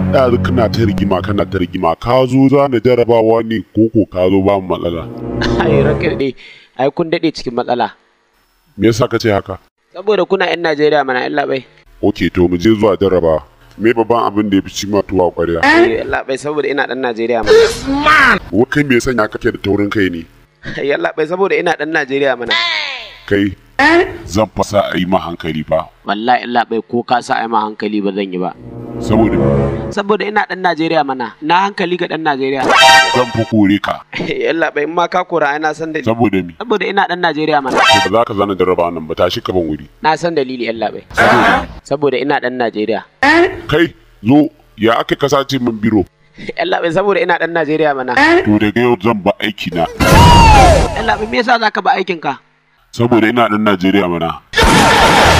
ɗazu kana ta rigima kana ta rigima ka zo za na jarabawa ne ko ko ka zo ba mu matsala ai ranka dai ai kun dade cikin matsala me yasa ka ce haka saboda kuna yan Najeriya mana illa bai ok to mu je zuwa jarabawa me babban abin da ya fi ci ma tuwa ƙwarya illa bai saboda ina dan Najeriya mana wa kai me yasa ya kake da taurin kai ne yalla bai saboda ina dan Najeriya mana kai zan fasa a yi ma hankali fa wallahi illa bai ko ka sa ai ma hankali ba zan yi ba saboda saboda ina dan Najeriya mana na hankali ga dan Najeriya zan fi kore ka yalla bai in ma ka kora ai na san dalili saboda mi saboda ina dan Najeriya mana to ba za ka zana jarabawa nan ba tashi ka ban wuri na san dalili yalla bai saboda ina dan Najeriya kai zo ya aka ka sace min biro yalla bai saboda ina dan Najeriya mana to daga yau zan ba aiki na yalla bai me yasa zaka ba aikin ka saboda ina dan Najeriya mana